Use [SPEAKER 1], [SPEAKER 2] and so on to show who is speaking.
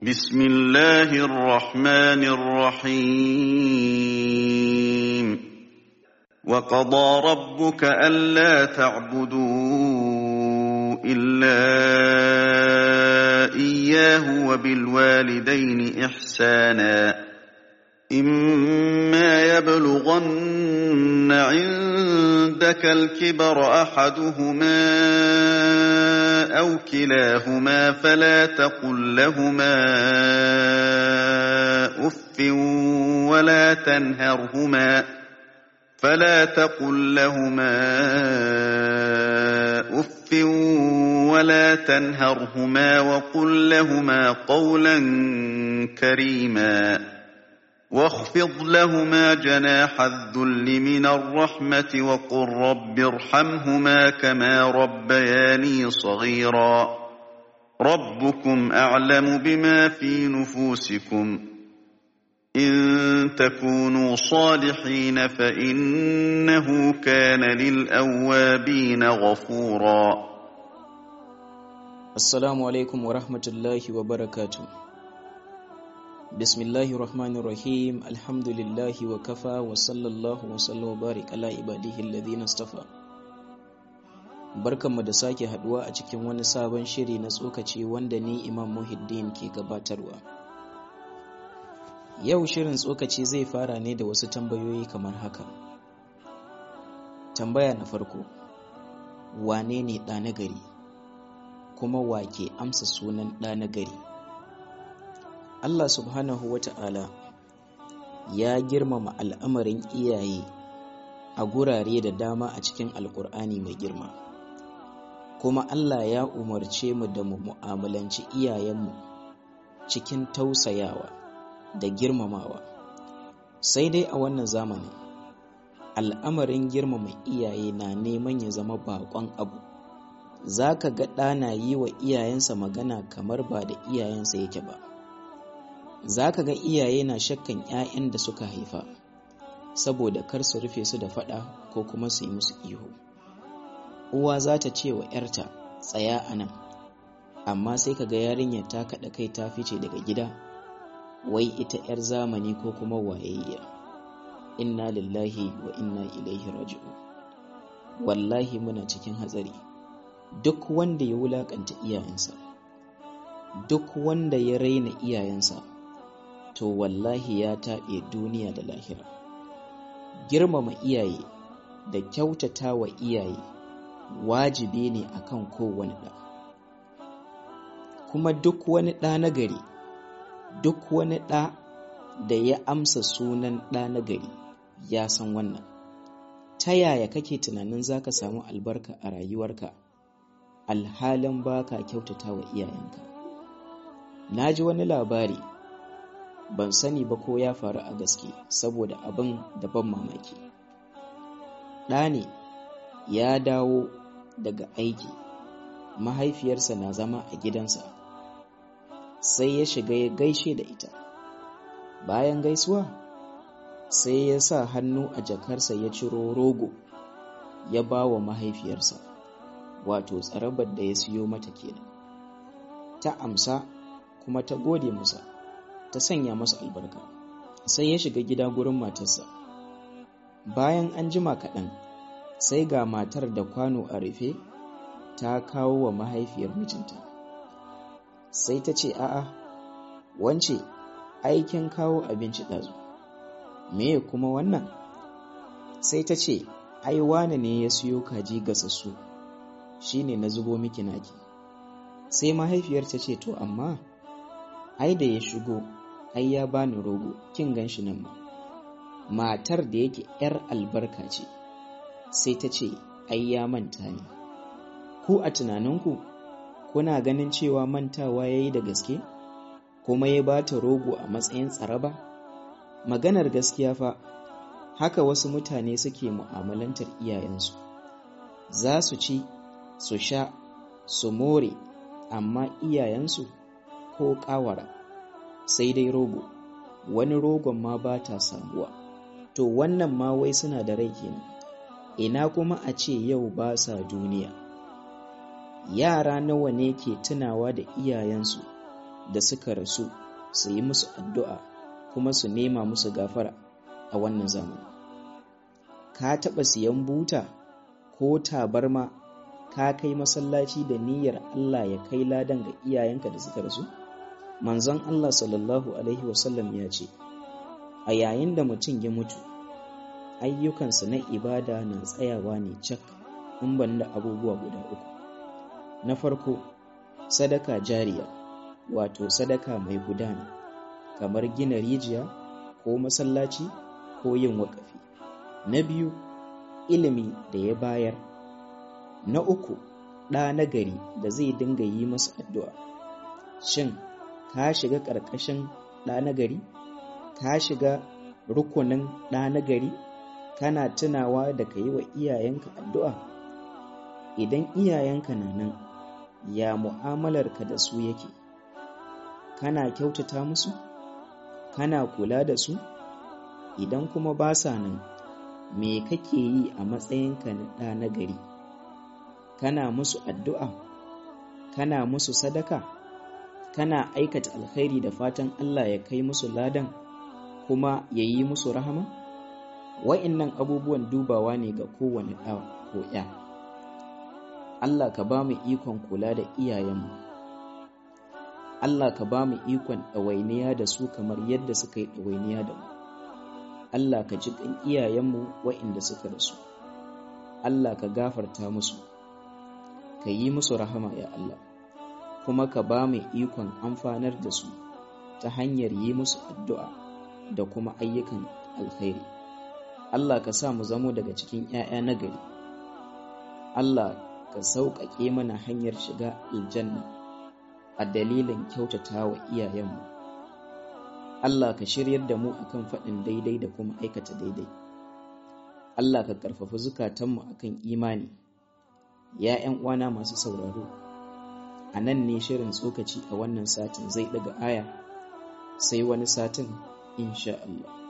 [SPEAKER 1] بسم الله الرحمن الرحيم وقضى ربك ألا تعبدوا إلا إياه وبالوالدين إحسانا إما يبلغن عندك الكبر أحدهما أو كلاهما فلا تقل لهما أف ولا تنهرهما فلا تقل لهما أف ولا تنهرهما وقل لهما قولا كريما واخفض لهما جناح الذل من الرحمة وقل رب ارحمهما كما ربياني صغيرا ربكم أعلم بما في نفوسكم إن تكونوا صالحين فإنه كان للأوابين غفورا
[SPEAKER 2] Assalamu alaikum wa rahmatullahi wa barakatu. Bismillahi rahmanir rahim alhamdulillahi wa kafa wa sallallahu wa sallam wa barik ala ibadihi alladhina istafa. Barkanmu da sake haduwa a cikin wani sabon shiri na tsokaci wanda ni Imam Muhiddin ke gabatarwa. Yau shirin tsokaci zai fara ne da wasu tambayoyi kamar haka. Tambaya na farko, wane ne ɗa na gari? kuma wake amsa sunan ɗa na gari Allah subhanahu wa ta'ala ya girmama al'amarin iyaye a gurare da dama a cikin alkur'ani mai girma kuma Allah ya umarce mu da mu mu'amalanci iyayenmu cikin tausayawa da girmamawa sai dai a wannan zamanin al'amarin girmama iyaye na neman ya zama baƙon abu za ka ga ɗana yi wa iyayensa magana kamar ba da iyayensa yake ba za ka ga iyaye na shakkan 'ya'yan da suka haifa saboda kar su rufe su da faɗa ko kuma su yi musu ihu uwa za ta ce wa 'yarta tsaya a nan amma sai ka ga yarinyar ta kaɗa kai ta fice daga gida wai ita 'yar zamani ko kuma wayayya inna lillahi wa inna ilaihi raji'u wallahi muna cikin hatsari duk wanda ya wulakanta iyayensa duk wanda ya raina iyayensa to wallahi ya taɓe duniya da lahira girmama iyaye da kyautata wa iyaye wajibi ne akan kowane ɗa kuma duk wani ɗa na gari duk wani ɗa da ya amsa sunan ɗa na gari ya san wannan ta yaya kake tunanin za ka samu albarka a rayuwarka alhalin ba ka kyautata wa iyayenka na ji wani labari ban sani ba ko ya faru a gaske saboda abin da ban mamaki ɗa ne ya dawo daga aiki mahaifiyarsa na zama a gidansa sai ya shiga ya gaishe da ita bayan gaisuwa sai ya sa hannu a jakarsa ya ciro rogo ya ba wa mahaifiyarsa wato tsarabar da ya siyo mata kenan ta amsa kuma ta gode masa ta sanya masa albarka sai ya shiga gida gurin matarsa bayan an jima kaɗan sai ga matar da kwano a rufe ta kawo wa mahaifiyar mijinta sai ta ce a'a wance aikin kawo abinci ɗazu me kuma wannan sai ta ce ai wane ne ya siyo kaji gasassu shi ne na zubo miki naki sai mahaifiyar ta ce to amma ai da ya shigo ai ya bani rogo kin gan shi nan ma matar da yake yar albarka ce sai ta ce ai ya manta ne ku a tunaninku kuna ganin cewa mantawa ya yi da gaske kuma ya ba ta rogo a matsayin tsaraba maganar gaskiya fa haka wasu mutane suke mu'amalantar iyayensu za su ci su sha su more amma iyayensu ko ƙawara sai dai rogo wani rogon ma ba ta samuwa to wannan ma wai suna da rai kenan ina kuma a ce yau ba sa duniya yara nawa ne ke tunawa da iyayensu da suka rasu su yi musu addu'a kuma su nema musu gafara a wannan zamani ka taɓa siyan buta ko tabarma ka kai masallaci da niyyar Allah ya kai ladan ga iyayenka da suka rasu manzon Allah sallallahu alaihi wasallam ya ce a yayin da mutum ya mutu ayyukansa na ibada na tsayawa ne cak in ban da abubuwa guda uku na farko sadaka jariya wato sadaka mai gudana kamar gina rijiya ko masallaci ko yin waƙafi na biyu ilimi da ya bayar na uku ɗa na gari da zai dinga yi masa addu'a shin ka shiga ƙarƙashin ɗa na gari ka shiga rukunin ɗa na gari kana tunawa da ka yi wa iyayenka addu'a idan iyayenka na nan ya mu'amalarka da su yake kana kyautata musu kana kula da su idan kuma ba sa nan me kake yi a matsayinka na ɗa na gari kana musu addu'a kana musu sadaka kana aikata alkhairi da fatan Allah ya kai musu ladan kuma ya yi musu rahama wa'innan abubuwan dubawa ne ga kowane ɗa ko ya Allah ka ba mu ikon kula da iyayenmu Allah ka ba mu ikon ɗawainiya da su kamar yadda suka yi ɗawainiya da mu Allah ka ji ƙan iyayenmu wa'inda suka rasu Allah ka gafarta musu ka yi musu rahama ya Allah kuma ka ba mu ikon amfanar da su ta hanyar yi musu addu'a da kuma ayyukan alkhairi Allah ka sa mu zamo daga cikin ‘ya'ya na gari Allah ka sauƙaƙe mana hanyar shiga aljanna a dalilin kyautata wa iyayenmu Allah ka shiryar da mu akan faɗin daidai da kuma aikata daidai Allah ka ƙarfafa zukatanmu akan imani ya ‘yan uwana masu sauraro a nan ne shirin tsokaci a wannan satin zai ɗaga aya sai wani satin insha Allah